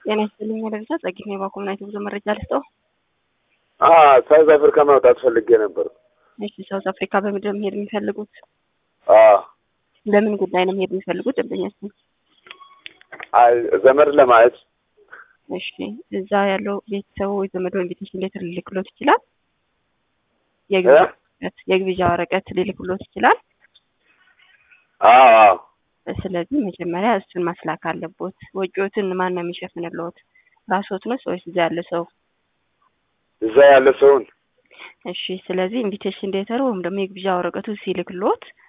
ጤና ይስጥልኝ ለብቻ ጸጊት ነው ባኮምናይት ብዙ መረጃ ልስጠው። ሳውዝ አፍሪካ ማውጣት ፈልጌ ነበር። እሺ ሳውዝ አፍሪካ በምንድን ነው መሄድ የሚፈልጉት? አዎ ለምን ጉዳይ ነው መሄድ የሚፈልጉት? ደንበኛችን አይ ዘመድ ለማየት እሺ እዛ ያለው ቤተሰቡ ወይ ዘመድ ወይም ቤተሰብ ሌትር ሊልክሎት ይችላል። የግብዣ ወረቀት የግብዣ ወረቀት ሊልክሎት ይችላል። አዎ አዎ ስለዚህ መጀመሪያ እሱን ማስላክ አለቦት። ወጪዎትን ማን ነው የሚሸፍንልዎት? ራስዎት ነው ወይስ እዛ ያለ ሰው? እዛ ያለ ሰውን እሺ ስለዚህ ኢንቪቴሽን ሌተር ወይም ደግሞ የግብዣ ወረቀቱ ሲልክሎት